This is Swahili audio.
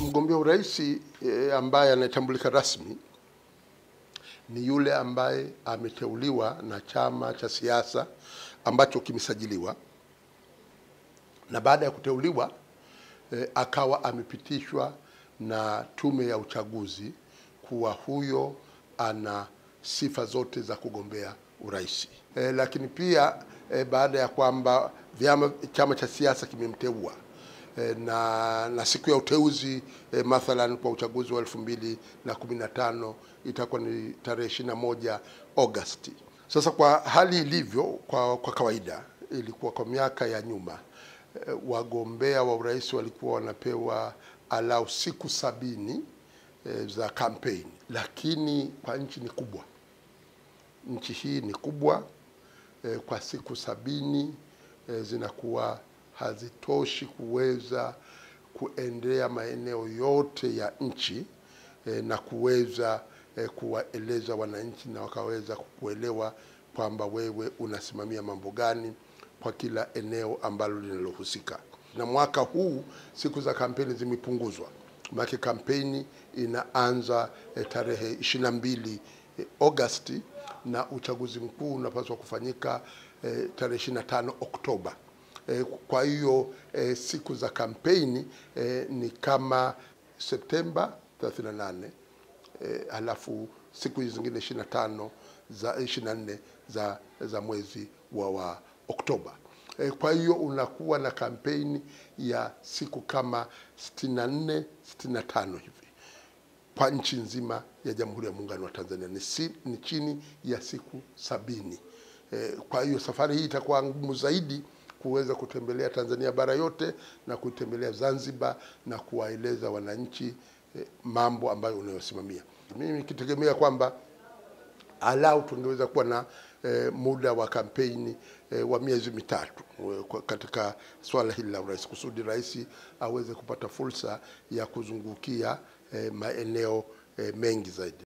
Mgombea urais e, ambaye anatambulika rasmi ni yule ambaye ameteuliwa na chama cha siasa ambacho kimesajiliwa na baada ya kuteuliwa e, akawa amepitishwa na tume ya uchaguzi kuwa huyo ana sifa zote za kugombea urais. E, lakini pia e, baada ya kwamba vyama chama cha siasa kimemteua e, na, na siku ya uteuzi e, mathalan kwa uchaguzi wa elfu mbili na kumi na tano itakuwa ni tarehe ishirini na moja Agosti. Sasa kwa hali ilivyo kwa, kwa kawaida ilikuwa kwa miaka ya nyuma e, wagombea wa urais walikuwa wanapewa alau siku sabini e, za kampeni, lakini kwa nchi ni kubwa, nchi hii ni kubwa e, kwa siku sabini e, zinakuwa hazitoshi kuweza kuendea maeneo yote ya nchi e, na kuweza e, kuwaeleza wananchi na wakaweza kuelewa kwamba wewe unasimamia mambo gani kwa kila eneo ambalo linalohusika. Na mwaka huu siku za kampeni zimepunguzwa, maana kampeni inaanza e, tarehe ishirini na mbili e, Agosti na uchaguzi mkuu unapaswa kufanyika e, tarehe 25 Oktoba. E, kwa hiyo e, siku za kampeni e, ni kama Septemba 38 e, halafu siku hizi zingine 25 za 24 za, za mwezi wa, wa Oktoba. E, kwa hiyo unakuwa na kampeni ya siku kama 64 65 hivi kwa nchi nzima ya Jamhuri ya Muungano wa Tanzania ni, si, ni chini ya siku sabini. E, kwa hiyo safari hii itakuwa ngumu zaidi kuweza kutembelea Tanzania bara yote na kutembelea Zanzibar na kuwaeleza wananchi e, mambo ambayo unayosimamia. Mimi nikitegemea kwamba alau tungeweza kuwa na e, muda wa kampeni e, wa miezi mitatu e, katika swala hili la urais, kusudi rais aweze kupata fursa ya kuzungukia e, maeneo e, mengi zaidi.